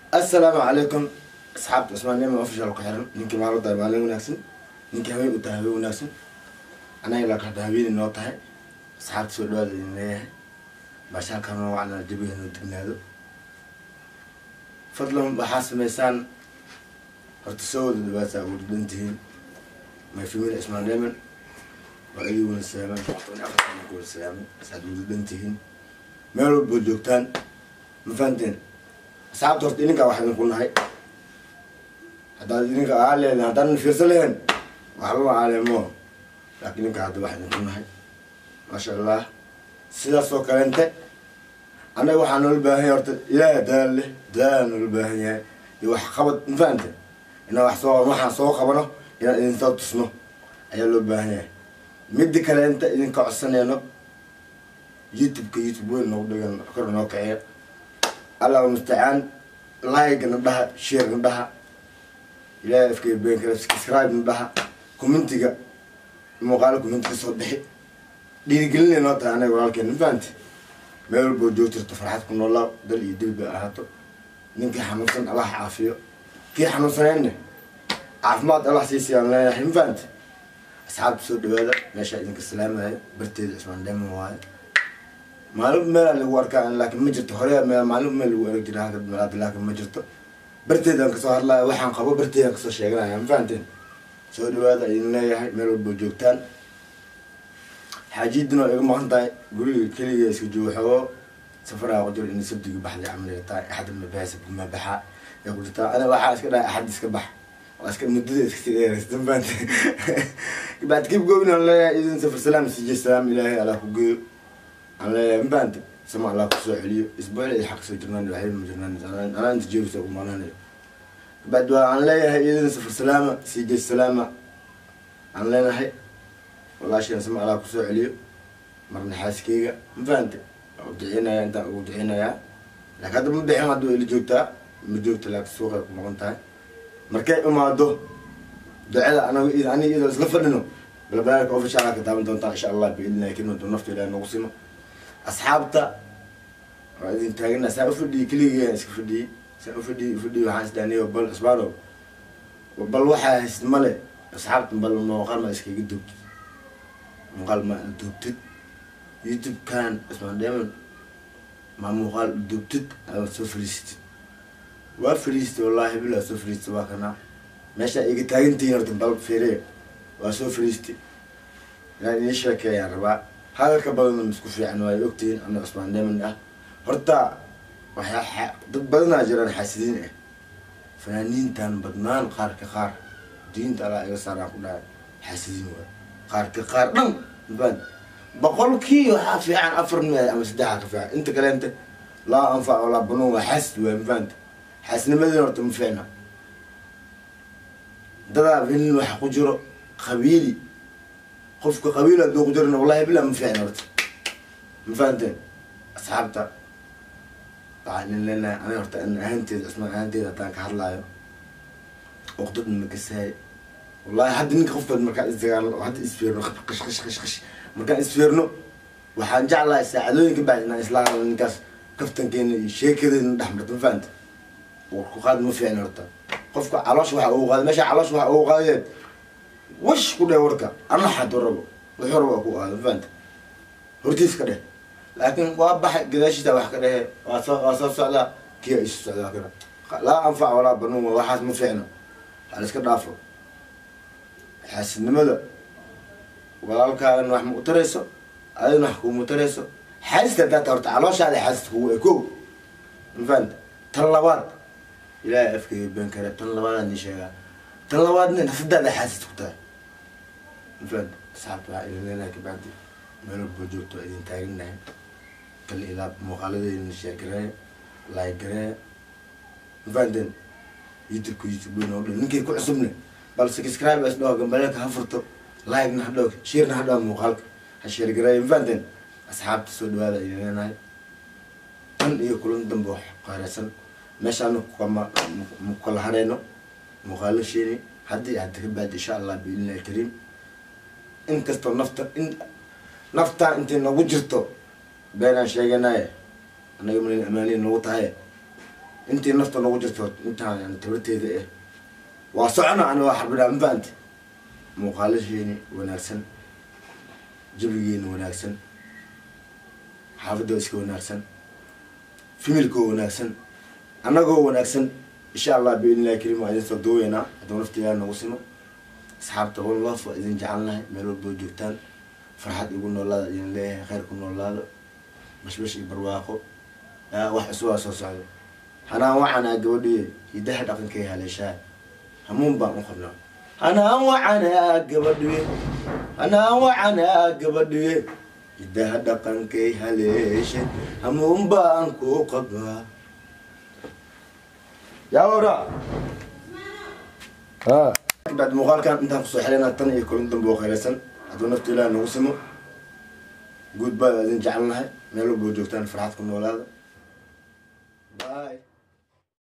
assalaamu calaykum asxaabta cusmaannimo official ku xiran ninkii maalin tahay maalin wanaagsan ninkii haween u tahay haween wanaagsan anaga ilaa kahada haweeney noo tahay asxaabta soo dhawaada idin leeyahay baashaalkan noo wacnaa jabiga noo dignaado fadlan waxaa sameysaan horta soo wada dhawaata ugu dhadhan tihiin my family ismaan dheeman waa idin wada salaaman toban afartan ku wada salaaman saad ugu dhadhan tihiin meel walboo joogtaan ma fahanteen asxaabta horta idinkaa wax idinku nahay haddaad idinka aa leedahay haddaanan fiirsan lahayn waxba aalemo laakiin idinka hadda wax idinku nahay maasha allah sidaas oo kalente annaga waxaa noola baahan yahay horta ilaaha dadaal leh dadaala noola baahan yahay iyo wax qabad ma fahante inaan wax soo waxaan soo qabano inaan idinsoo tusno ayaa loo baahan yahay midda kaleenta idinka codsanayno youtube-ka youtube weyn noogu dhigan kor noo kaciya allah mustacaan like na dhaha share na dhaha ilaahay afkay been kale subscribe na dhaha commentiga muuqaalo commenti kasoo bixi dhiirigelinay noo tahay anaga walaalkeen ma fahanti meel walboo joogtirto farxad ku noolaa dal iyo dil bay ahaato ninkii xanuunsan allah caafiyo kii xanuunsanayna caafimaad allah siisiyaan leeyahay ma fahanti asxaabta soo dhawaada meeshaa idinka salaamaya barteeda cusmaan dheeman waaye maalin meelaa lagu arkaa laakiin ma jirto hore meel maalin meel lagu arag jira halka malaada laakiin ma jirto barteedaan kasoo hadlaya waxaan qabo barteedaan kasoo sheeganaya ma fahanteen soo dhawaada idin leeyahay meel walboo joogtaan xaajiidina waa iga maqan tahay guriga keliga iska jooxoo safaraa ku jiro in sabdiga baxday camal tahay axad mabaha sabdi ma baxa ee ku jirtaa ana waxaa iska dhahay axad iska bax waa iska muddada iska sii dheeraysta ma fahanteen bacd kib goobin aan leeyahay idin safar salaam sije salaam ilaahay alaa ku geeyo aan leeyahay ma fahante sama allah kusoo celiyo isbuucla iyo xaq soo jirnaan waxba ma jirnaan anaa inta jeebisa ugu maanaanayo bacd waa aan leeyahay idin safar salaama sije salaama aan leenahay walaashiina sama allah kusoo celiyo marna xaaskeyga ma fahante waa u duceynaya intaan ugu duceynayaa laakiin hadda ma bixin hadda ila joogtaa ma joogta laakiin suuqay ku maqan tahay markay imaado ducada anaga aniga iyadoo isla fadhino balbalaalka official ka taaban doontaa insha allah biidnillahi kelmadu nafta ilahi nagu simo asxaabta waa idin taagana saa ufadhiyey keligii iska fadhiyey saa ufadhiyey ufadhiyey waxaan isdaaniyo bal isbaano bal waxaa hayst male asxaabta bal muuqaal ma iskaga duubtid muuqaal ma duubtid youtube-kan ismaan dheeman ma muuqaal duubtid aad soo fariisatid waa fariistay wallahi bilaa soo fariistay waa kanaa meesha iga taagantihiin horta bal fiiriya waa soo fariistay inaan idiin sheekeeyaan rabaa hadalka badan isku fiican waayo ogtihiin ana cusmaan dheeman ah horta waxaa dad badanaa jiraan xaasidiin ah fanaaniintan badnaan qaarka qaar diinta allah iga saaraan ku dhahay xaasidiin waay qaarka qaar dhan mafaan boqolkii waxaa fiican afar mia ama saddexa ka fiican inta kaleenta laa anfac walaa banuun waa xaasid waay mafaanta xaasidnimadina horta ma fiicna dadaa vilin waxa ku jiro qabiili qofka qabiil hadduu ku jirana wallahi bilaa ma fiicna horta ma fahanteen asxaabta waxaan in leenahay aniga horta an ahaanteeda cusmaan ahaanteeda haddaan ka hadlaayo oqdadna makasahay wallahi hadda ninka qofkaad markaan isdagaalno oo hadda isfiirno qash qash qash qash markaan isfiirno waxaan jeclahay saacadooyinka bacdi inaan isla hadlo ninkaas kaftankeena iyo sheekadeena dhex marta ma fahanta warku qaad ma fiicna horta qofka caloosh waxa ugu qaaday meesha caloosh waxa ugu qaadayeed wash ku dheh warka ana xaduu rabo wuxuu rabo ku aado fahanta hortiis ka dheh laakiin waa baxay gadaashiisa wax ka dhehe waa soo waa soo socdaa kiya isu socdaa kana laa anfac walaa banuun waxaas ma fiicno hal iska dhaafo xaasidnimada walaalkaagan wax ma u tarayso adina wax kuuma tarayso xaasidka haddaa ta horta calooshaada xaasid kugu e ko ma fahanta tan labaad ilaahay afkeyga been kare tan labaadaan ii sheegaa tan labaadna nafsadaada xaasid ku tahay mafahanta asxaabta waxaa idin leenahay kabacdi meel walboo joogto waa idin taaganahay kal ilaa muuqaaladeedina sheer gareeya laay gareeya mafahanteen youtube-ka youtube weyn oo dhan ninkay ku cusubne bal subscribe is dhaho gambaleelka ha furto like-na ha dhaho share-na ha dhaho muuqaalka ha sheer gareeya mafahanteen asxaabta soo dhawaada idin leenahay tan iyo kulan dambe wax qaareysan meeshaana kama kala hareyno muuqaalo sheeni haddii hadda ka baadi insha allah biidnillahi kariim inkastoo nafta in naftaa intay nagu jirto beenaan sheeganaye annaga malin amaaniin nagu tahay intii nafta nagu jirto intaan yani tabarteeda ah waa socona ani waa xarbinaa mafahanti muuqaalasheeni wanaagsan jabigeeni wanaagsan xaafadoo iska wanaagsan fimilkoo wanaagsan annagoo wanaagsan insha allah biidn illahi karim waa idin soo duuweynaa hadduu naftigaa nagu simo asxaabta one love waa idin jecelnahay meel walboo joogtaan farxad igu noolaada idin leeyahay khayr ku noolaado bashbash iyo barwaaqo yaa wax cusubaa soo socdo hanaan wacanaa gabadhiye hidaha dhaqankay haleeshaa hamuun baan u qabnaa hanaan wacanaa gabadhiye hanaan wacanaa gabadhiye hidaha dhaqankay haleeshe hamuun baan ku qabnaa yaa wara ha bacd muuqaalkan intaan kusoo xelana tan iyo kulan dambe oo khayraysan hadduu nafta ilaah nagu simo guud baa idin jecelnahay meel walboo joogtaan farxad ku noolaada